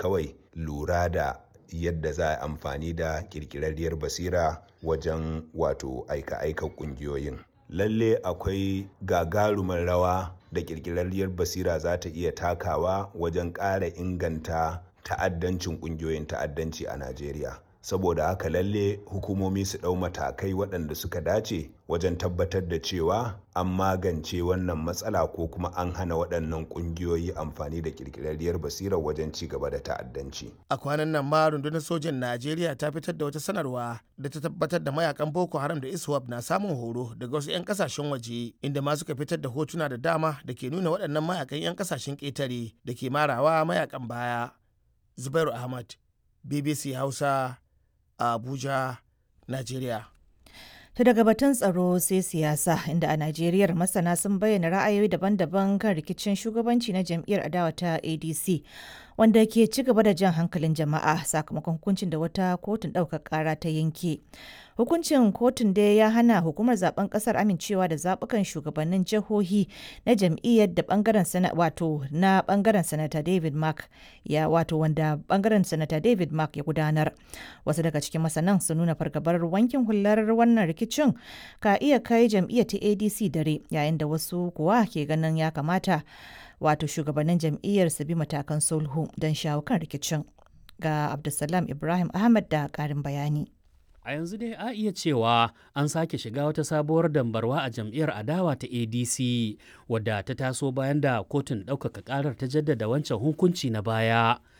kawai lura da yadda za a amfani da kirkirarriyar basira wajen wato aika-aika kungiyoyin lalle akwai gagarumar rawa da kirkirarriyar basira za ta iya takawa wajen ƙara inganta ta'addancin kungiyoyin ta'addanci a najeriya saboda haka lalle hukumomi su ɗau matakai waɗanda suka dace wajen tabbatar da cewa an magance wannan matsala ko kuma an hana waɗannan ƙungiyoyi amfani da ƙirƙirarriyar basirar wajen ci gaba da ta'addanci. A kwanan nan ma rundunar sojan Najeriya ta fitar da wata sanarwa da ta tabbatar da mayakan Boko Haram da ISWAP na samun horo daga wasu 'yan kasashen waje inda ma suka fitar da hotuna da dama da ke nuna waɗannan mayakan 'yan kasashen ƙetare da ke marawa mayakan baya. Zubairu Ahmad, BBC Hausa, Abuja, Najeriya. To daga batun tsaro sai siyasa inda a Najeriya masana sun bayyana ra'ayoyi daban-daban kan rikicin shugabanci na jam'iyyar adawa ta ADC wanda ke ci gaba da jan hankalin jama'a sakamakon hukuncin da wata kotun ɗaukar ƙara ta yanke. Hukuncin kotun dai ya hana hukumar zaben ƙasar amincewa da zaɓukan shugabannin jihohi na jam'iyyar da bangaren sana wato na bangaren sanata David Mark ya wato wanda bangaren sanata David Mark ya gudanar. Wasu daga cikin masanan sun nuna fargabar wankin hular wannan rikicin ka iya kai jam'iyyar ta ADC dare yayin da wasu kuwa ke ganin ya kamata wato shugabannin jam'iyyar su bi matakan sulhu don shawo kan rikicin. Ga Abdulsalam Ibrahim Ahmad da ƙarin bayani. A yanzu dai a iya cewa an sake shiga wata sabuwar dambarwa a jam'iyyar adawa ta ADC wadda ta taso bayan da kotun ɗaukaka ƙarar ta jaddada wancan hukunci na baya